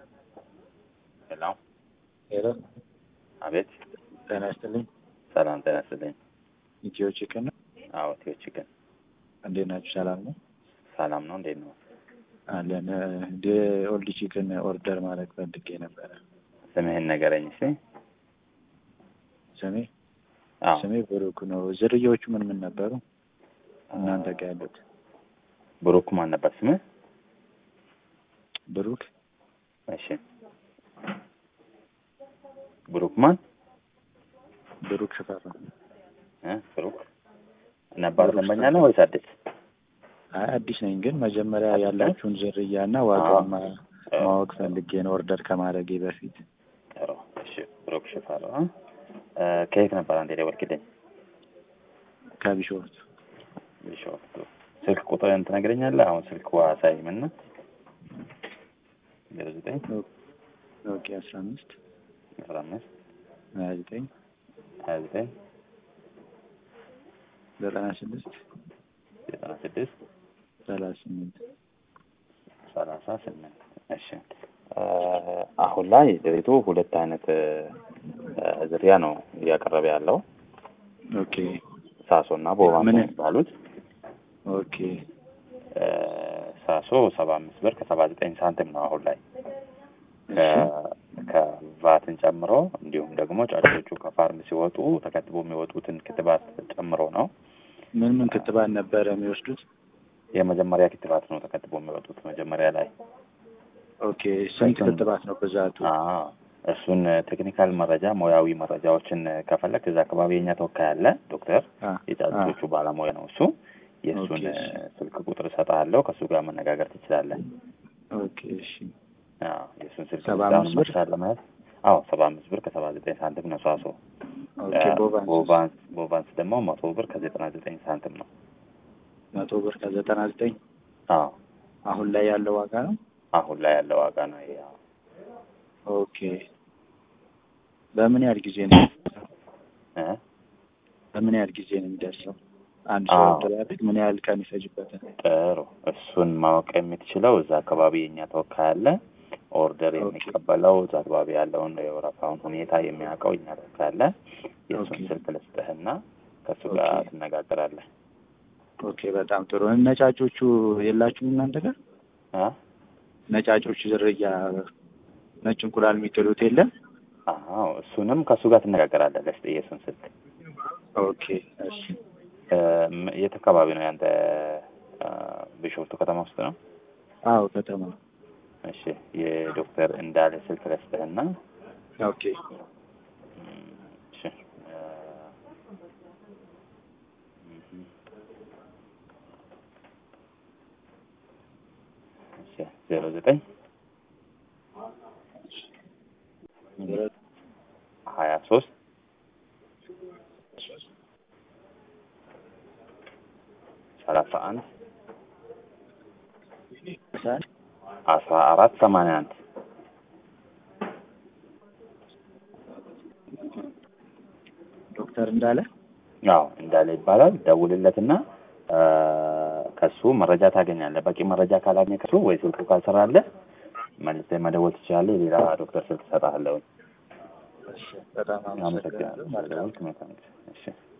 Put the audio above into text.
ሄሎ ሄሎ፣ አቤት። ጤና ይስጥልኝ። ሰላም ጤና ይስጥልኝ። ኢትዮ ቺክን ነው። አዎ ኢትዮ ቺክን እንዴት ናችሁ? ሰላም ነው ሰላም ነው። እንዴት ነው? አለን። እንደ ኦልድ ቺክን ኦርደር ማድረግ ፈልጌ ነበረ። ስምህን ነገረኝ እስኪ። ስሜ አዎ ስሜ ብሩክ ነው። ዝርያዎቹ ምን ምን ነበሩ እናንተ ጋር ያሉት? ብሩክ ማን ነበር ስምህ? ብሩክ እሺ ብሩክ ማን ብሩክ ሽፈራ። እ ብሩክ ነባር ደንበኛ ነው ወይስ አዲስ? አይ አዲስ ነኝ፣ ግን መጀመሪያ ያላችሁን ዝርያ እና ዋጋውን ማ- ማወቅ ፈልጌ ነው ኦርደር ከማድረጌ በፊት። ጥሩ። እሺ ብሩክ ሽፈራ እ ከየት ነበር አንተ የደወልክልኝ? ከቢሾፍቱ ቢሾፍቱ። ስልክ ቁጥርህን ትነግረኛለህ? አሁን ስልክ ዋሳይም እና ዜሮ ዘጠኝ ኦኬ አስራ አምስት አስራ አምስት ሀያ ዘጠኝ ሀያ ዘጠኝ ዘጠና ስድስት ዘጠና ስድስት ሰላሳ ስምንት ሰላሳ ስምንት እሺ እ አሁን ላይ ድሬቱ ሁለት አይነት እ ዝርያ ነው እያቀረበ ያለው ኦኬ ሳሶ እና ቦባ ምን? የሚባሉት ኦኬ እ ሳሶ ሰባ አምስት ብር ከሰባ ዘጠኝ ሳንቲም ነው አሁን ላይ እሺ ከ- ከቫትን ጨምሮ እንዲሁም ደግሞ ጫጩቶቹ ከፋርም ሲወጡ ተከትቦ የሚወጡትን ክትባት ጨምሮ ነው። ምን ምን ክትባት ነበረ የሚወስዱት? የመጀመሪያ ክትባት ነው ተከትቦ የሚወጡት መጀመሪያ ላይ ኦኬ ስንት እሱን- ክትባት ነው ብዛቱ? አዎ እሱን ቴክኒካል መረጃ ሙያዊ መረጃዎችን ከፈለግ እዛ አካባቢ የኛ ተወካይ አለ ዶክተር አ የጫጩቶቹ ባለሙያ ነው እሱ የእሱን ኦኬ፣ እሺ። ስልክ ቁጥር እሰጥሃለሁ ከእሱ ጋር መነጋገር ትችላለህ ኦኬ እሺ አዎ የእሱን ስልክ ሰባ ቁጥር አምስት ብር? መቻል ለማለት አዎ ሰባ አምስት ብር ከሰባ ዘጠኝ ሳንቲም ነው ሳሶ ኦኬ ቦቫንስ ቦቫንስ ቦቫንስ ደግሞ መቶ ብር ከዘጠና ዘጠኝ ሳንቲም ነው መቶ ብር ከዘጠና ዘጠኝ አዎ አሁን ላይ ያለው ዋጋ ነው። አሁን ላይ ያለው ዋጋ ነው ይሄ አዎ። ኦኬ በምን ያህል ጊዜ ነው እ በምን ያህል ጊዜ ነው የሚደርሰው? አንድ ሰው አዎ። ኦርደር ያድርግ ምን ያህል ቀን ይፈጅበታል? ጥሩ እሱን ማወቅ የምትችለው እዛ አካባቢ የኛ ተወካይ አለ ኦርደር ኦኬ። የሚቀበለው እዛ አካባቢ ያለውን የወረፋውን ሁኔታ የሚያውቀው እኛ ተወካይ አለ የእሱን ኦኬ። ስልክ ልስጥህና ከእሱ ጋር ኦኬ። ትነጋገራለህ ኦኬ በጣም ጥሩ። ነጫጮቹ የላችሁም እናንተ ጋር? እ ነጫጮቹ ዝርያ ነጭ እንቁላል የሚጥሉት የለም? አዎ እሱንም ከእሱ ጋር ትነጋገራለህ ልስጥህ የእሱን ስልክ ኦኬ እሺ እ ም- የት አካባቢ ነው ያንተ እ ቢሾፍቱ ከተማ ውስጥ ነው አዎ ከተማ እሺ የዶክተር እንዳለ ስልክ ልስጥህና ኦኬ እም፣ እሺ እ እም፣ እሺ ዜሮ ዘጠኝ ሀያ ሶስት ሰላሳ አንድ አስራ አራት ሰማንያ አንድ ዶክተር እንዳለ አዎ እንዳለ ይባላል። ደውልለትና እ ከሱ መረጃ ታገኛለህ። በቂ መረጃ ካላገኘ ከሱ ወይ ስልኩ ካልሰራለህ መልሰህ መደወል ትችላለህ። ሌላ ዶክተር ስልክ እሰጥሃለሁ። እሺ በጣም አመሰግናለሁ። መልካም አመሰግናለሁ። መልካም ጊዜ። እሺ